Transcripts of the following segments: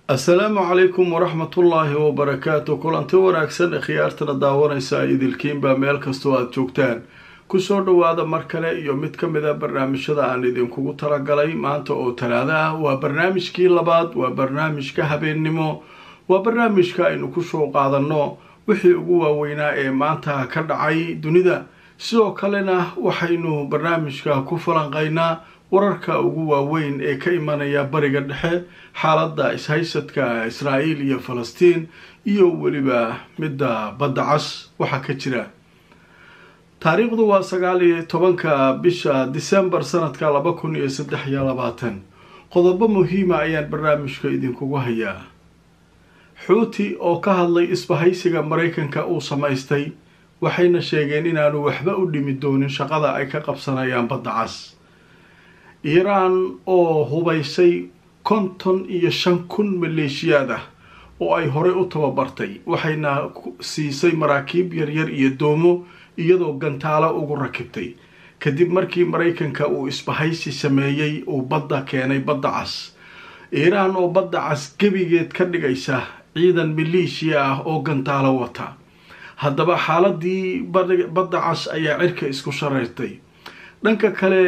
assalaamu calaykum waraxmatullaahi wabarakaatu kulanti wanaagsan khiyaartana daawanaysa idilkiinbaa meel kastoo aada joogtaan kusoo dhowaada mar kale iyo mid ka mid a barnaamijyada aan idinkugu talagalay maanta oo talaado ah waa barnaamijkii labaad waa barnaamijka habeennimo waa barnaamijka aynu kusoo qaadanno wixii ugu waaweynaa ee maanta ka dhacay dunida sidoo kalena waxaynu barnaamijka ku falanqaynaa wararka ugu waaweyn ee ka imanaya bariga dhexe xaaladda ishaysadka israa'iil iyo falastiin iyo weliba midda badda cas waxaa ka jira taariikhdu waa sagaal iyo tobanka bisha disembar sanadka laba kun iyo saddex iyo labaatan qodobo muhiima ayaan barnaamijka idinkugu hayaa xuuti oo ka hadlay isbahaysiga maraykanka uu samaystay waxayna sheegeen inaanu waxba u dhimi doonin shaqada ay ka qabsanayaan badda cas iiraan oo hubaysay konton iyo shan kun maleeshiyaad ah oo ay horey u tababartay waxayna siisay maraakiib yaryar iyo doomo iyadoo gantaalo ugu rakibtay kadib markii maraykanka uu isbahaysi sameeyey uu badda keenay badda cas iiraan oo badda cas gebigeed ka dhigaysa ciidan maleeshiya ah oo gantaalo wata haddaba xaaladii badda cas ayaa cirka isku shareyrtay dhanka kale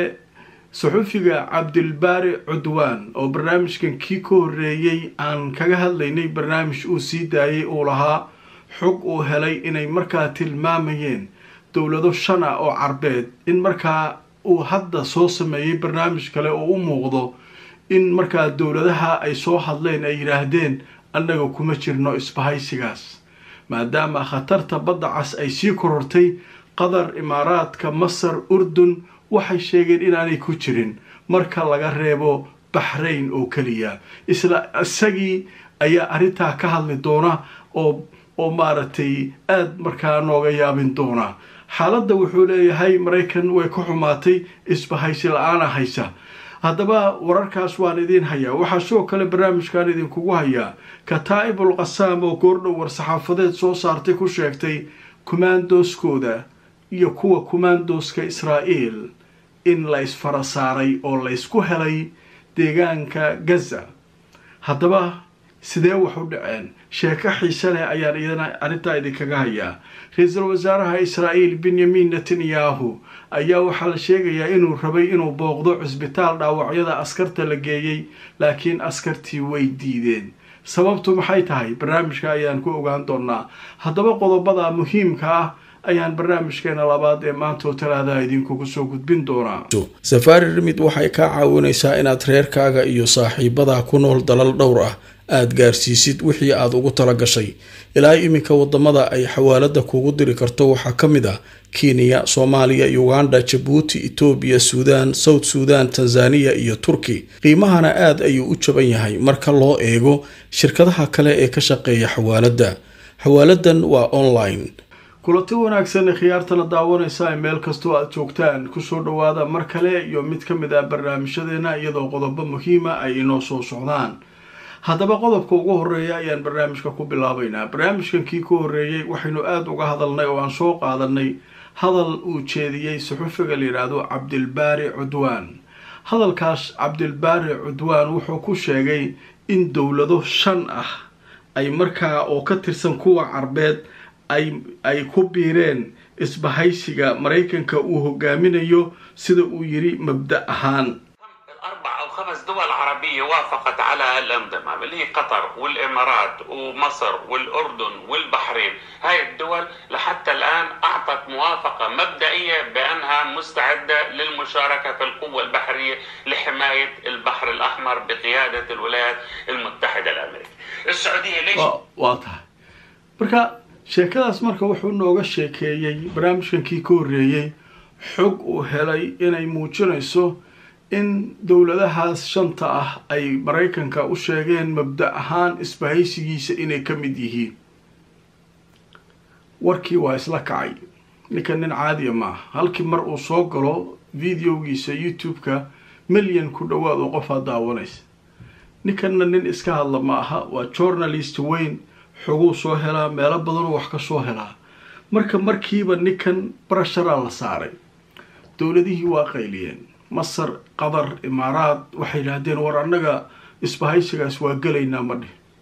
saxufiga cabdilbaari cudwaan oo barnaamijkan kii ka horreeyey aan kaga hadlaynay barnaamij uu sii daayay uu lahaa xog uu helay inay markaa tilmaamayeen dowlado shan ah oo carbeed in markaa uu hadda soo sameeyey barnaamij kale oo u muuqdo in markaa dowladaha ay soo hadleen ay yidhaahdeen annaga kuma jirno isbahaysigaas maadaama khatarta badda cas ay sii korortay qatar imaaraadka masar urdun waxay sheegeen inaanay ku jirin marka laga reebo baxrayn oo keliya isla isagii ayaa arrintaa ka hadli doona oo oo maaragtay aada markaa nooga yaabin doona xaaladda wuxuu leeyahay maraykan way ka xumaatay isbahaysi la-aana haysa haddaba wararkaas waan idiin hayaa waxaa sidoo kale barnaamijkan idinkugu hayaa kataa'ibul qasaam oo goordhow war-saxaafadeed soo saartay ku sheegtay kumaandooskooda iyo kuwa kumaandooska israa'iil in la isfara saaray oo laysku helay deegaanka gaza haddaba sidee wax u dhaceen sheeko xiise leh ayaan iyana arrintaa idinkaga hayaa ra-iisul wasaaraha israa'iil benyamin netanyahu ayaa waxaa la sheegayaa inuu rabay inuu booqdo cusbitaal dhaawacyada askarta la geeyey laakiin askartii way diideen sababtu maxay tahay barnaamijka ayaan ku ogaan doonaa haddaba qodobada muhiimka ah ayaan barnaamijkeena labaad ee maantoo talaada idinkugu soo gudbin doonaa safaari rimid waxay kaa caawinaysaa inaad reerkaaga iyo saaxiibadaa ku nool dalal dhowr ah aada gaarsiisid wixii aada ugu tala gashay ilaa iminka wadamada ay xawaalada kugu diri karto waxaa ka mid ah kenya soomaaliya uganda jabuuti etoobiya suudaan south suudan tanzaniya iyo turki qiimahana aada ayuu u jaban yahay marka loo eego shirkadaha kale ee ka shaqeeya xawaaladda xawaaladan waa online kulanti wanaagsan khiyaartana daawanaysa meel kastoo aada joogtaan kusoo dhawaada mar kale iyo mid ka mid ah barnaamijyadeena iyadoo qodobo muhiima ay inoo soo socdaan haddaba qodobka ugu horeeya ayaan barnaamijka ku bilaabaynaa barnaamijkan kii ka horreeyey waxaynu aada uga hadalnay oo aan soo qaadanay hadal uu jeediyey saxufiga la yidhaahdo cabdilbaari cudwaan hadalkaas cabdilbaari cudwaan wuxuu ku sheegay in dowlado shan ah ay markaa oo ka tirsan kuwa carbeed ay ku biireen isbahaysiga maraykanka uu hogaaminayo sida uu yiri mabda ahaan خمس دول عربية وافقت على الانضمام اللي هي قطر والإمارات ومصر والأردن والبحرين هاي الدول لحتى الآن أعطت موافقة مبدئية بأنها مستعدة للمشاركة في القوة البحرية لحماية البحر الأحمر بقيادة الولايات المتحدة الأمريكية السعودية ليش؟ واضح marka sheekadaas marka wuxuu nooga sheekeeyey barnaamijkankii ka horreeyey xog uu helay inay muujinayso in dowladahaas shanta ah ay maraykanka u sheegeen mabda ahaan isbahaysigiisa inay ka mid yihiin warkii waa isla kacay ninkan nin caadiya maaha halkii mar uu soo galo videogiisa youtube-ka milyan ku dhowaad oo qofaa daawanaysa ninkanna nin iska hadla ma aha waa journalist weyn xoguu soo helaa meelo badanoo wax ka soo helaa marka markiiba ninkan barasharaa la saaray dowladihii waa qayliyeen masar qatar imaaraad waxay yidhaahdeen war annaga isbahaysigaas waa gelaynaa ma dhih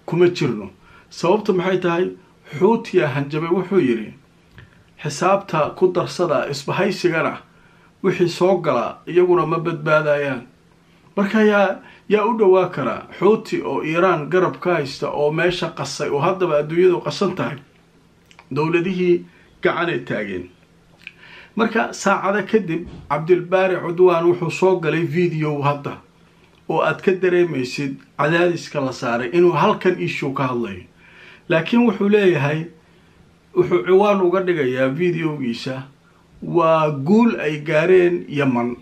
kuma jirno sababta maxay tahay xuutiya hanjabay wuxuu yidhi xisaabta ku darsada isbahaysigana wixii soo galaa iyaguna ma badbaadayaan marka yaa yaa u dhowaa karaa xuuti oo iiraan garab ka haysta oo meesha qasay oo haddaba adduunyadu qasan tahay dowladihii gacanay taageen marka saacada kadib cabdilbaari cudwaan wuxuu soo galay video hadda oo aad ka dareemaysid cadaadiska la saaray inuu halkan issue ka hadlayo laakiin wuxuu leeyahay wuxuu ciwaan uga dhigayaa videogiisa waa guul ay gaareen yaman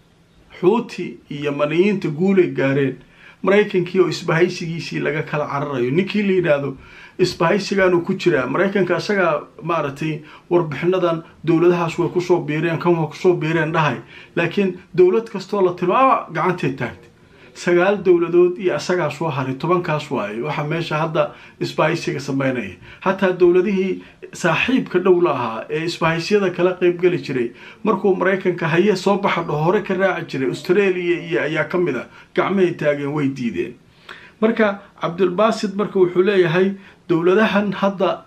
xuuti iyo yamaniyiinta guulay gaareen maraykankii oo isbahaysigiisii laga kala cararayo ninkii la yidhaahdo isbahaysigaanu ku jiraa maraykanka isagaa maaragtay warbixinadan dowladahaas way kusoo biireen kan way kusoo biireen dhahay laakiin dowlad kastoo la tilmaama gacantay taagtay sagaal dowladood iyo asagaa soo haray tobankaas waaye waxaa meesha hadda isbahaysiga sameynaya hataa dowladihii saaxiibka dhow la ahaa ee isbahaysiyada kala qeybgeli jiray markuu maraykanka haye soo baxa dhaho hore ka raaci jiray australia iyo ayaa ka mid a gacmahay taageen way diideen marka cabdulbasid marka wuxuu leeyahay dowladahan hadda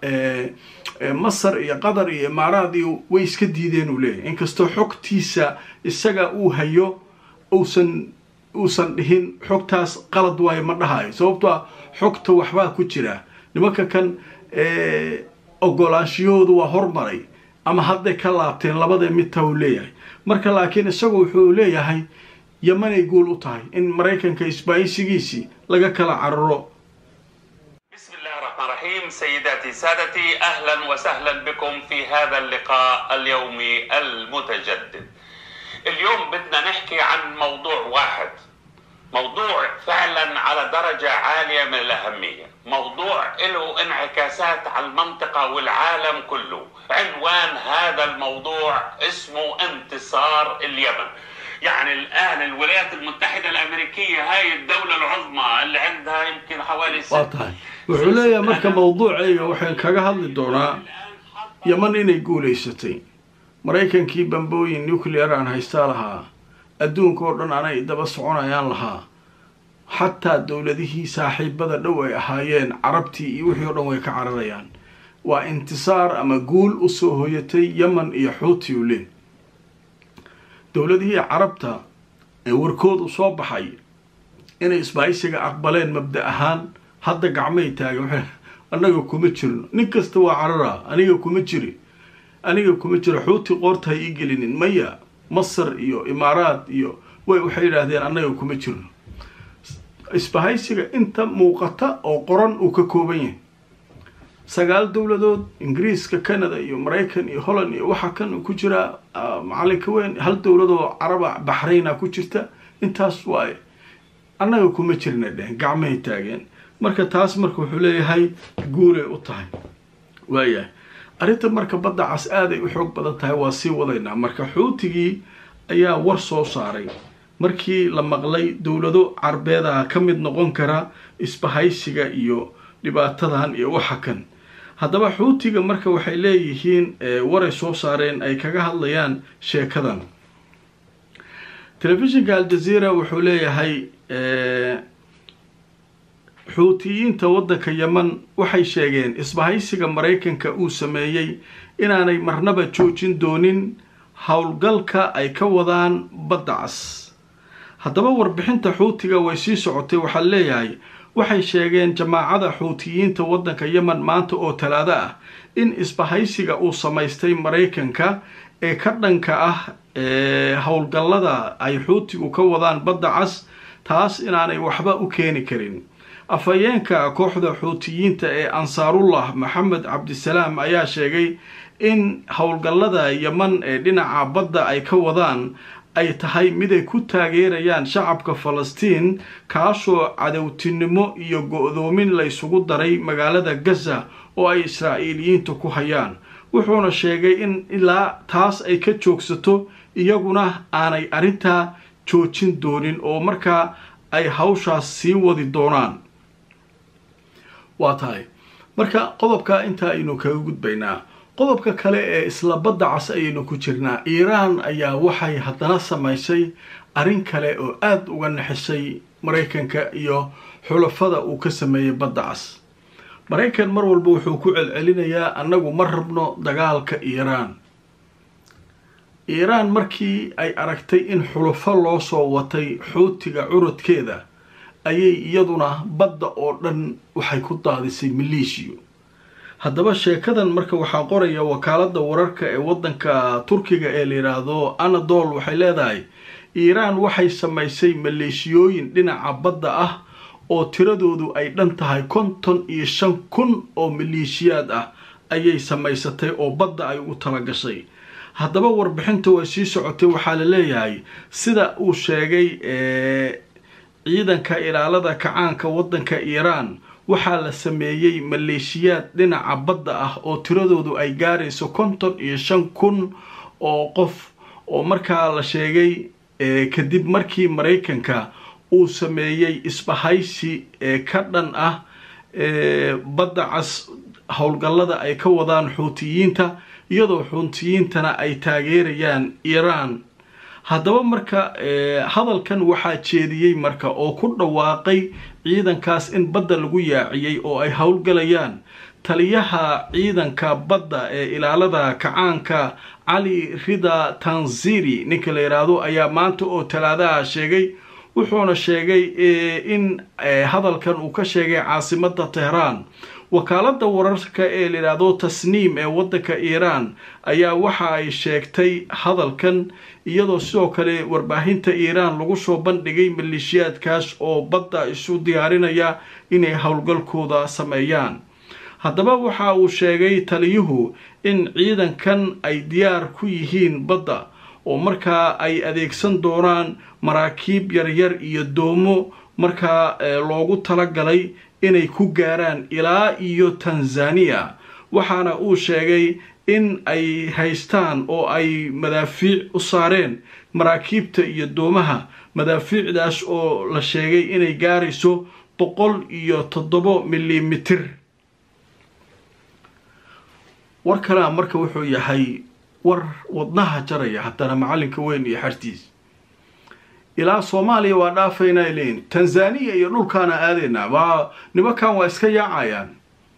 masar iyo qatar iyo imaaraad iyo way iska diideen uu leeyahay inkastoo xogtiisa isaga uu hayo uusan uusan dhihin xogtaas qalad waayo ma dhahayo sababto a xogta waxbaa ku jira nimanka kan ogolaanshiyahoodu waa hormaray ama hadday ka laabteen labadee midtaa uu leeyahay marka laakiin isagu wuxuu leeyahay yamanay guul u tahay in maraykanka isbaayisigiisii laga kala cararo بسم الله الرحمن الرحيم سيداتي سادتي اهلا وسهلا بكم في هذا اللقاء اليومي المتجدد. اليوم بدنا نحكي عن موضوع واحد موضوع فعلا على درجة عالية من الأهمية موضوع له انعكاسات على المنطقة والعالم كله عنوان هذا الموضوع اسمه انتصار اليمن يعني الآن الولايات المتحدة الأمريكية هاي الدولة العظمى اللي عندها يمكن حوالي waa tahay wuxuu leeyahay marka mawduucayga waxaan kaga hadli doonaa yaman inay guulaysatay maraykankii bambooyin nuclear aan haystaa lahaa adduunka oo dhan anay daba soconayaan lahaa xataa dowladihii saaxiibada dhow ay ahaayeen carabtii iyo wixii oo dhan way ka cararayaan waa intisaar ama guul usoo hoyatay yaman iyo xuuti u leh dowladihii carabta ee warkoodu soo baxay inay isbaaysiga aqbaleen mabda ahaan hadda gacmay taagan waxay annaga kuma jirno nin kasta waa cararaa aniga kuma jiri aniga kuma jiro xuuti qoorta ha ii gelinin maya masar iyo imaaraad iyo way waxay yidhaahdeen annaga kuma jirno isbahaysiga inta muuqata oo qoran uu ka kooban yahay sagaal dowladood ingiriiska canada iyo maraykan iyo holland iyo waxaa kan ku jira macalinka weyn hal dowladoo caraba baxrayna ku jirta intaas waaye annaga kuma jirna dhehen gacmahay taageen marka taas marka wuxuu leeyahay guulay u tahay waayahay arrinta marka badda cas aaday u xoog badan tahay waa sii wadaynaa marka xuutigii ayaa war soo saaray markii la maqlay dowlado carbeedaha ka mid noqon kara isbahaysiga iyo dhibaatadan iyo waxa kan haddaba xuutiga marka waxay leeyihiin waray soo saareen ay kaga hadlayaan sheekadan telefishinka aljazeera wuxuu leeyahay xuutiyiinta waddanka yeman waxay sheegeen isbahaysiga maraykanka uu sameeyey inaanay marnaba joojin doonin howlgalka ay ka wadaan badda cas haddaba warbixinta xuutiga way sii socotay waxaa leeyahay waxay sheegeen jamaacada xuutiyiinta waddanka yemen maanta oo talaado ah in isbahaysiga uu samaystay maraykanka ee ka dhanka ah howlgallada ay xuutigu ka wadaan badda cas taas inaanay waxba u keeni karin afhayeenka kooxda xuutiyiinta ee ansaarullah maxamed cabdisalaam ayaa sheegay in howlgallada yeman ee dhinaca badda ay ka wadaan ay tahay mid ay ku taageerayaan shacabka falastiin kaasoo cadowtinimo iyo go-doomin laysugu daray magaalada gaza oo ay israa'iiliyiinta ku hayaan wuxuuna sheegay in ilaa taas ay ka joogsato iyaguna aanay arrintaa joojin doonin oo markaa ay hawshaas sii wadi doonaan waa tahay marka qodobka intaa aynu kaga gudbaynaa qodobka kale ee isla badda cas ayaynu ku jirnaa iiraan ayaa waxay haddana samaysay arrin kale oo aada uga naxisay maraykanka iyo xulafada uu ka sameeyey badda cas maraykan mar walba wuxuu ku celcelinayaa annagu ma rabno dagaalka iiraan iiraan markii ay aragtay in xulafo loo soo watay xuutiga curudkeeda ayay iyaduna badda oo dhan waxay ku daadisay maleeshiyo haddaba sheekadan marka waxaa qoraya wakaaladda wararka ee waddanka turkiga ee la yidhaahdo anadol waxay leedahay iiraan waxay samaysay maleeshiyooyin dhinaca badda ah oo tiradoodu ay dhan tahay konton iyo shan kun oo maleeshiyaad ah ayay samaysatay oo badda ay ugu talagashay haddaba warbixinta way sii socotay waxaa la leeyahay sida uu sheegay ciidanka ilaalada kacaanka waddanka iiraan waxaa la sameeyey maleeshiyaad dhinaca badda ah oo tiradoodu ay gaarayso konton iyo shan kun oo qof oo markaa la sheegay kadib markii maraykanka uu sameeyey isbahaysi ee ka dhan ah badda cas howlgallada ay ka wadaan xuutiyiinta iyadoo xuutiyiintana ay taageerayaan iiraan haddaba marka hadalkan waxaa jeediyey marka oo ku dhawaaqay ciidankaas in badda lagu yaaciyey oo ay howlgalayaan taliyaha ciidanka badda ee ilaalada kacaanka cali rida tanziri ninka la yidhaahdo ayaa maanta oo talaadaha sheegay wuxuuna sheegay in hadalkan uu ka sheegay caasimada tehraan wakaalada wararka ee la yidhaahdo tasniim ee waddanka iiraan ayaa waxa ay sheegtay hadalkan iyadoo sidoo kale warbaahinta iiraan lagu soo bandhigay maleeshiyaadkaas oo badda isu diyaarinaya inay howlgalkooda sameeyaan haddaba waxa uu sheegay taliyuhu in ciidankan ay diyaar ku yihiin badda oo markaa ay adeegsan doonaan maraakiib yaryar iyo doomo markaa loogu talagalay inay ku gaaraan ilaa iyo tanzaniya waxaana uu sheegay in ay haystaan oo ay madaafiic u saareen maraakiibta iyo doomaha madaafiicdaas oo la sheegay inay gaarayso boqol iyo toddobo milimitir war kalea marka wuxuu yahay war wadnaha jaraya haddana macalinka weyn iyo xartiis ilaa soomaaliya waa dhaafaynaa leeyiin tanzaniya iyo dhulkaana aadaynaa waa nimankan waa iska yaacayaan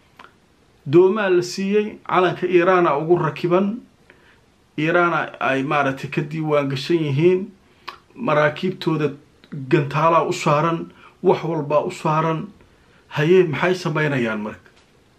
doomaa la siiyey calanka iiraana ugu rakiban iiraana ay maaragtay ka diiwaan gashan yihiin maraakiibtooda gantaalaa u saaran wax walbaa u saaran haye maxay samaynayaan marka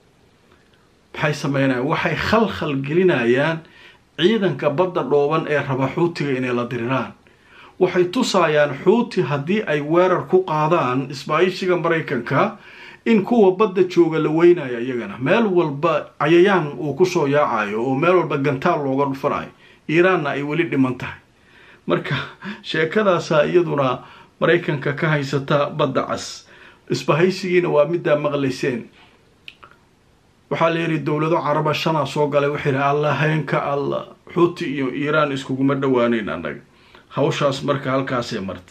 maxay sameynayaan waxay khalkhal gelinayaan ciidanka badda dhooban ee raba xuutiga inay la diriraan waxay tusaayaan xuuti haddii ay weerar ku qaadaan isbaayishiga maraykanka in kuwa badda jooga la weynayo iyagana meel walba cayayaan uu kusoo yaacayo oo meel walba gantaal looga dhufanayo iiraanna ay weli dhiman tahay marka sheekadaasaa iyaduna maraykanka ka haysata badda cas isbahaysigiina waa middaa maqlayseen waxaa la yidhi dowlado caraba shanaa soo galay waxay yidhi alla heenka alla xuuti iyo iiraan iskuguma dhawaaneyn annaga hawshaas marka halkaasay martay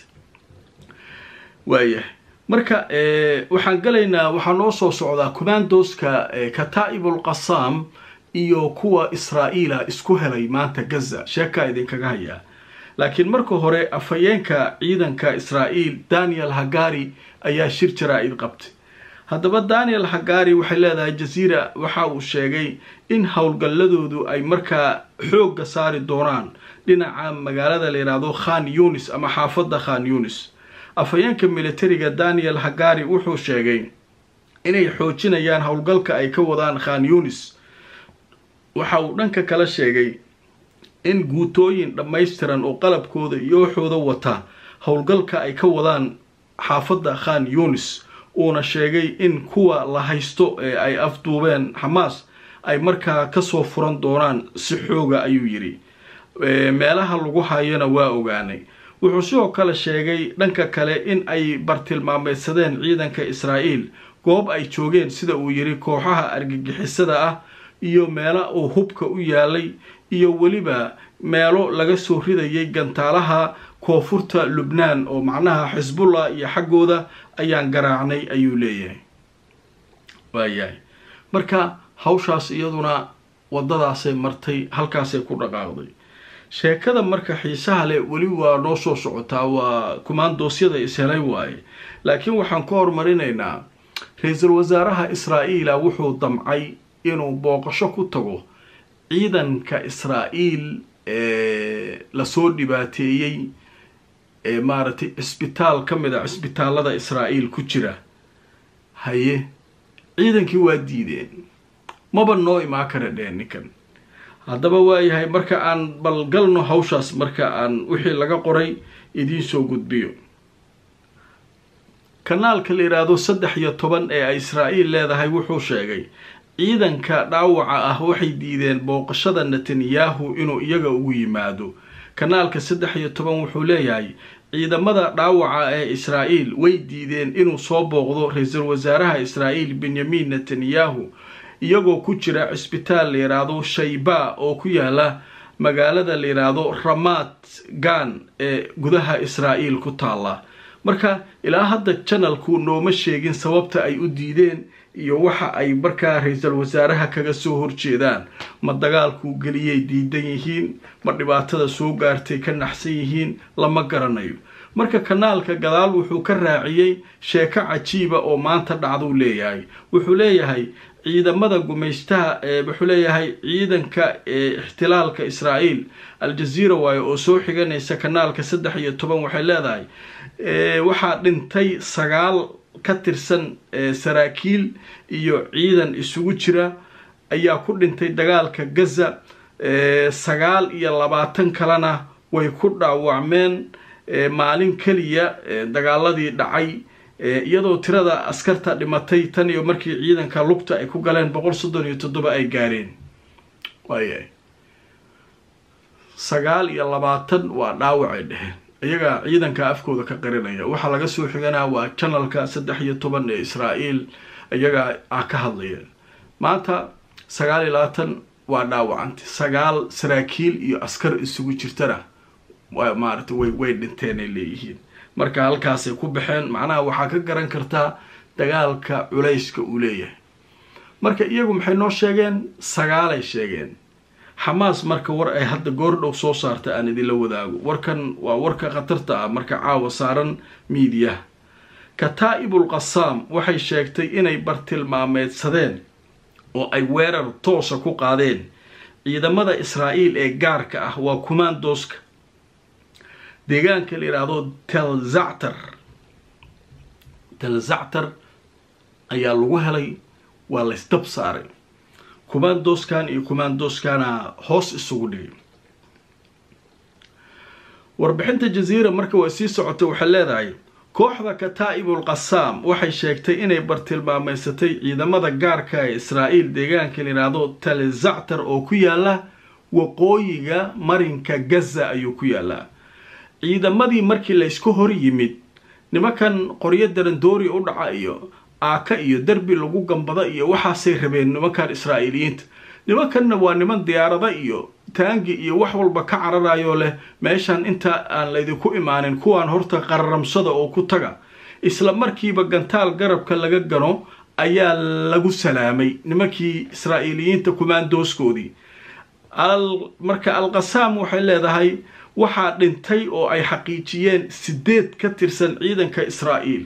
waayahay marka waxaan galaynaa waxaa noo soo socdaa commandoska kataa'ibul qasaam iyo kuwa israa'iila isku helay maanta gaza sheekaa idinkaga hayaa laakiin marka hore afhayeenka ciidanka israa'iil daniel hagari ayaa shir jaraa-id qabtay haddaba daniel hagari waxay leedahay jaziira waxa uu sheegay in howlgalladoodu ay markaa xoogga saari doonaan dhinaca magaalada la yidhaahdo khan yunis ama xaafadda khan yunis afhayeenka militariga daniel hagari wuxuu sheegay inay xoojinayaan howlgalka ay ka wadaan khan yunis waxa uu dhanka kala sheegay in guutooyin dhammaystiran oo qalabkooda iyo waxooda wata howlgalka ay ka wadaan xaafadda khan yunis uuna sheegay in kuwa la haysto ee ay afduubeen xamaas ay markaa kasoo furan doonaan si xooga ayuu yidhi meelaha lagu hayona waa ogaanay wuxuu sidoo kale sheegay dhanka kale in ay bartilmaameydsadeen ciidanka israa'iil goob ay joogeen sida uu yidhi kooxaha argagixisada ah iyo meelo uu hubka u yaalay iyo weliba meelo laga soo ridayay gantaalaha koonfurta lubnaan oo macnaha xisbullah iyo xaggooda ayaan garaacnay ayuu leeyahay waayahay marka hawshaas iyaduna waddadaasay martay halkaasay ku dhaqaaqday sheekada marka xiisaha leh weli waa noo soo socotaa waa kumaandoosyada ishelay waaye laakiin waxaan ka hormarinaynaa ra-iisul wasaaraha israa'iila wuxuu damcay inuu booqasho ku tago ciidanka israa'iil ee lasoo dhibaateeyey ee maaragtay cisbitaal ka mid a cisbitaalada israa'iil ku jira haye ciidankii waa diideen maba noo imaan kara dheen ninkan haddaba waayahay marka aan balgalno hawshaas marka aan wixii laga qoray idiin soo gudbiyo kanaalka la yidhaahdo saddex iyo toban ee ay israa'iil leedahay wuxuu sheegay ciidanka dhaawaca ah waxay diideen booqashada netanyahu inuu iyaga ugu yimaado kanaalka saddex iyo toban wuxuu leeyahay ciidamada dhaawaca ee israa'iil way diideen inuu soo booqdo ra-iisul wasaaraha israa'iil benyamin netanyahu iyagoo ku jira cisbitaal la yidhaahdo shayba oo ku yaala magaalada la yidhaahdo ramat gan ee gudaha israa'iil ku taalla marka ilaa hadda janalku nooma sheegin sababta ay u diideen iyo waxa ay markaa ra-iisul wasaaraha kaga soo horjeedaan ma dagaalkuu geliyay diidan yihiin ma dhibaatada soo gaartay ka naxsan yihiin lama garanayo marka kanaalka gadaal wuxuu ka raaciyey sheeko cajiiba oo maanta dhacduu leeyahay wuxuu leeyahay ciidamada gumaystaha wuxuu leeyahay ciidanka ixtilaalka israa'iil al-jaziira waayo oo soo xiganaysa kanaalka saddex iyo toban waxay leedahay waxaa dhintay sagaal ka tirsan saraakiil iyo ciidan isugu jira ayaa ku dhintay dagaalka gaza sagaal iyo labaatan kalena way ku dhaawacmeen maalin keliya dagaaladii dhacay iyadoo tirada askarta dhimatay tan iyo markii ciidanka lugta ay ku galeen boqol soddon iyo toddoba ay gaareen waayahay sagaal iyo labaatan waa dhaawacay dheheen iyagaa ciidanka afkooda ka qarinaya waxaa laga soo xiganaa waa janalka saddex iyo toban ee israa'iil iyagaa ah ka hadlaya maanta sagaal iyo labaatan waa dhaawacantay sagaal saraakiil iyo askar isugu jirtana maaragtay way way dhinteen ay leeyihiin marka halkaasay ku baxeen macnaha waxaa ka garan kartaa dagaalka culayska uu leeyahay marka iyagu maxay noo sheegeen sagaalay sheegeen xamaas marka war ay hadda goordhow soo saarta aan idinla wadaago warkan waa warka khatarta ah marka caawa saaran miidiyaha kataa'ibul qasaam waxay sheegtay inay bartilmaameedsadeen oo ay weerar toosa ku qaadeen ciidamada israa'iil ee gaarka ah waa kumaandooska deegaanka la yidhaahdo telzactar telzactar ayaa lagu helay waa laysdab saaray kumaandooskan iyo kumaandooskana hoos isugu dhigay warbixinta jaziira marka way sii socotay waxay leedahay kooxda kataa'ibul qasaam waxay sheegtay inay bartilmaameysatay ciidamada gaarka ee israa'iil deegaanka la yidhaahdo telzactar oo ku yaala waqooyiga marinka gaza ayuu ku yaalaa ciidamadii markii laysku hor yimid nimankan qoryo darandoori u dhaca iyo aaka iyo derbi lagu gambada iyo waxaasay rabeen nimankan israa'iiliyiinta nimankanna waa niman diyaarada iyo taangi iyo wax walba ka cararayoo leh meeshan inta aan laydinku imaanin kuwaan horta qararamsada oo ku taga isla markiiba gantaal garabka laga gano ayaa lagu salaamay nimankii israa'iiliyiinta kumaandooskoodii marka alqasaam waxay leedahay waxaa dhintay oo ay xaqiijiyeen sideed ka tirsan ciidanka israa'iil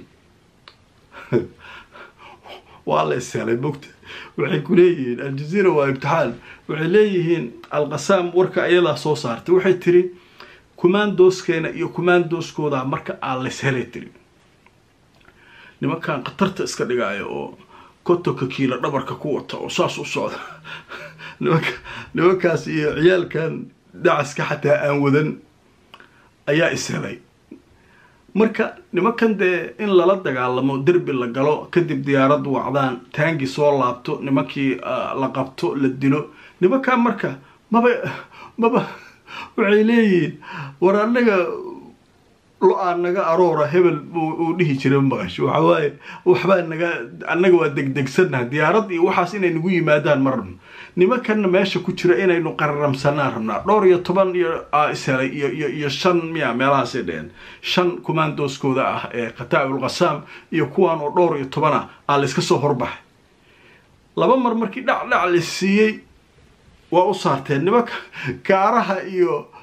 waa la ishelay mogta waxay ku leeyihiin aljaziira waa imtixaan waxay leeyihiin alqasaam warka ayadaa soo saartay waxay tiri kumaandooskeena iyo kumaandooskooda marka aan layshelay tiri nimankan khatarta iska dhigaya oo kotonka kiilo dhabarka ku wata oo saas u socda nimanka nimankaas iyo ciyaalkan dacaska xataa aan wadan ayaa ishelay marka nimankan dee in lala dagaalamo derbi la galo kadib diyaarad wacdaan taangi soo laabto nimankii la qabto la dilo nimankan marka maba maba waxay leeyihiin war anaga lo-aa naga aroora hebel uu dhihi jira maqasho waxawaaye waxbaa naga annaga waa degdegsannaha diyaarad iyo waxaas inay nagu yimaadaan ma rabno nimankanna meesha ku jira inaynu qararamsanaan rabnaa dhowr iyo toban iyo ishelay iyo iyo iyo shan miya meelahaasay dheheen shan kumaandooskooda ah ee kataa'ibul qasaam iyo kuwaan oo dhowr iyo toban ah aa layska soo horbaxay laba mar markii dhacdhac la siiyey waa u saarteen nimanka kaaraha iyo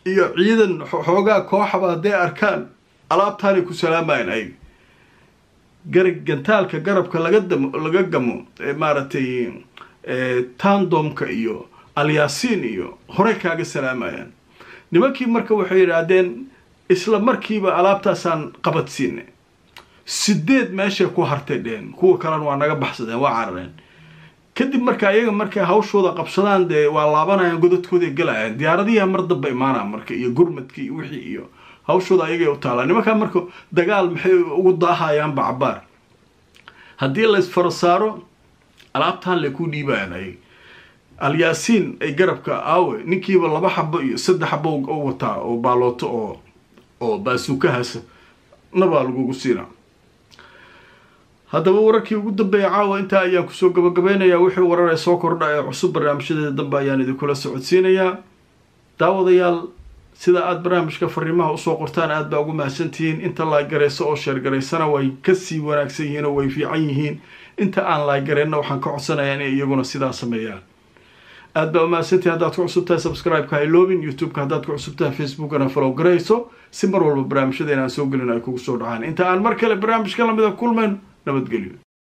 iyo ciidan xoogaa kooxaba hadday arkaan alaabtaanay ku salaamayaan ayaga garag gantaalka garabka laga damo laga gamo maaragtay tandomka iyo alyaasiin iyo horey kaaga salaamayaan nimankii marka waxay yidhaahdeen isla markiiba alaabtaasaan qabadsiinay sideed meeshay ku hartay dheen kuwa kalena waa naga baxsadeen waa carareen kadib marka ayaga markay hawshooda qabsadaan dee waa laabanayaan godadkooday galayaan diyaaradihiia mar damba imaanaa marka iyo gurmadkii wixii iyo hawshooda ayagay u taalaa nimankaa marka dagaal maxay ugu daahayaanba cabaar haddii la isfaro saaro alaabtaan lay ku dhiibayaan ayaga alyaasiin ay garabka aawe ninkiiba laba xabo iyo saddex xabo u wataa oo baalooto oo oo baasuukahasa nabaa lagugu siinaa haddaba wararkii ugu dambeeya caawa intaa ayaan kusoo gabagabeynayaa wixii warar ee soo kordha ee cusub barnaamijyadeeda dambe ayaan idinkula socodsiinayaa daawadayaal sida aada barnaamijka fariimaha usoo qortaan aad baa ugu mahadsantihiin inta laaygarayso oo sheergaraysana way kasii wanaagsan yihiin oo way fiican yihiin inta aan laaygareenna waxaan ka codsanayaa inay iyaguna sidaa sameeyaan aad baa umahadsantihi haddaad ku cusubtahay subscribe-ka hayloobin youtube-ka haddaad ku cusubtahay facebookana follow garayso si mar walba barnaamijyada inaan soo gelin ay kugu soo dhacaan inta aan mar kale barnaamijka lamida kulmayn nabadgelyo